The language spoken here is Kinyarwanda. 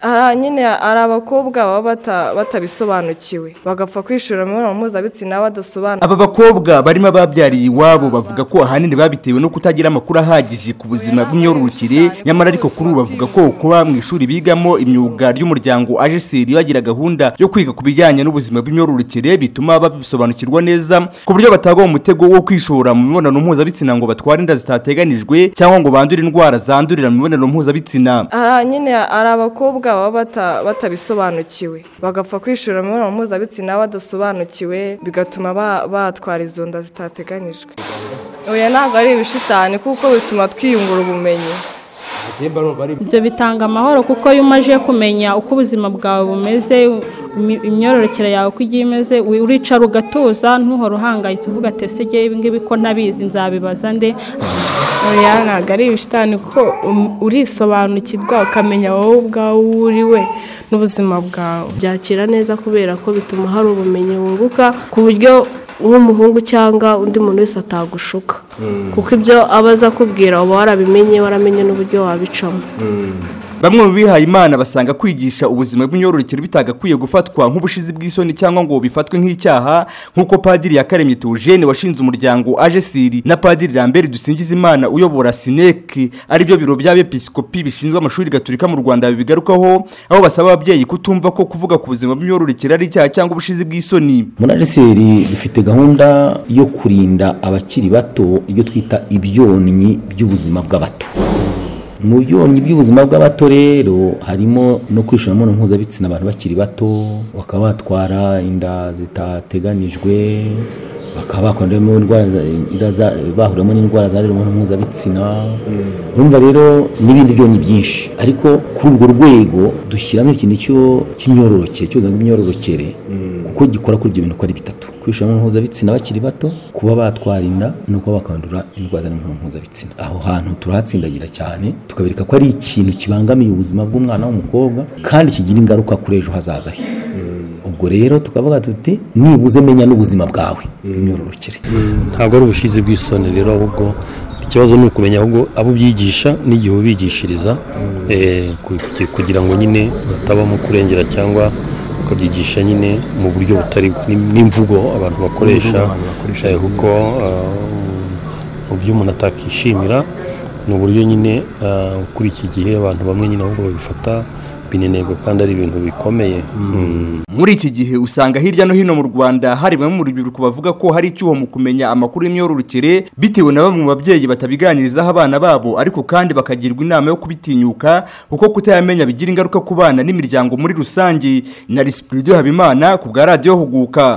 hari nyine hari abakobwa baba bata- batabisobanukiwe bagapfa kwishora imibonano mpuzabitsina badasobanura aba bakobwa barimo ababyariye iwabo bavuga ko ahanini babitewe no kutagira amakuru ahagije ku buzima bw'imyororokere nyamara ariko kuri ubu bavuga ko kuba mu ishuri bigamo imyuga ry'umuryango ajeseri bagira gahunda yo kwiga ku bijyanye n'ubuzima bw'imyororokere bituma babisobanukirwa neza ku buryo batagwa mu mutego wo kwishora mu mibonano mpuzabitsina ngo batware inda zitateganijwe cyangwa ngo bandure indwara zandurira mu mibonano mpuzabitsina hari nyine hari abakobwa baba bata- batabisobanukiwe bagapfa kwishora imibonano mpuzabitsina badasobanukiwe bigatuma ba- batwara izo nda zitateganyijwe oya ntabwo ari ibishitani kuko bituma twiyungura ubumenyi ibyo bitanga amahoro kuko iyo umaze kumenya uko ubuzima bwawe bumeze imi- imyororokere yawe uko igiye imeze wi- uricara ugatuza ntuhore uhangayitse uvuga ati ese igihe ibingibi ko ntabizi nzabibaza nde oya ntabwo ari ibishitani kuko um- urisobanukirwa ukamenya wowe ubwawe uwo uri we n'ubuzima bwawe byakira neza kubera ko bituma hari ubumenyi wunguka ku buryo nk'umuhungu cyangwa undi muntu wese atagushuka kuko ibyo aba aza akubwira uba warabimenye waramenye n'uburyo wabicamo bamwe mu bihaye imana basanga kwigisha ubuzima bw'imyororokere bitagakwiye gufatwa nk'ubushizi bw'isoni cyangwa ngo bifatwe nk'icyaha nk'uko padiri yakaremye Theogene washinze umuryango ajesiri na padiri rambert dusingiza imana uyobora sineki aribyo biro by'abepiskopi bishinzwe amashuri gaturika mu rwanda bibigarukaho aho basaba ababyeyi kutumva ko kuvuga ku buzima bw'imyororokere ari icyaha cyangwa ubushizi bw'isoni muri ariseri dufite gahunda yo kurinda abakiri bato ibyo twita ibyonnyi by'ubuzima bw'abato mu byonnyi by'ubuzima bw'abato rero harimo no kwishora imibonano mpuzabitsina abantu bakiri bato bakaba batwara inda zitateganijwe bakaba bakoreramo indwara za- inda za- bahuriramo n'indwara zandurira mu mibonano mpuzabitsina urumva rero n'ibindi byonnyi byinshi ariko kuri urwo rwego dushyiramo ikintu cyo- cy'imyororokere cy'ubuzima bw'imyororokere kuko gikora kuri ibyo bintu uko ari bitatu kwishora imibonano mpuzabitsina bakiri bato kuba batwara inda no kuba bakandura indwara z'imibonano mpuzabitsina aho hantu turahatsindagira cyane tukabereka ko ari ikintu kibangamiye ubuzima bw'umwana w'umukobwa kandi kigira ingaruka kuri ejo hazaza he ubwo rero tukavuga tuti nibuze menya n'ubuzima bwawe imyororokere ntabwo ari ubushizi bw'isoni rero ahubwo ikibazo ni ukumenya ahubwo abo ubyigisha n'igihe ubigishiriza eh, ku- ku- kugira ngo nyine batabamo kurengera cyangwa ukabyigisha nyine mu buryo butari bwo. Ni- n'imvugo abantu bakoresha eh, kuko ah, mu byo umuntu atakishimira ni uburyo nyine ah, kuri iki gihe abantu bamwe nyine ahubwo babifata binenegwa kandi ari ibintu bikomeye Mm. muri iki gihe usanga hirya no hino mu rwanda hari bamwe mu rubyiruko bavuga ko hari icyuho mu kumenya amakuru y'imyororokere bitewe na bamwe mu babyeyi batabiganirizaho abana babo ariko kandi bakagirwa inama yo kubitinyuka kuko kutayamenya bigira ingaruka ku bana n'imiryango muri rusange na risipulidiyo habimana ku bwa radiyo huguka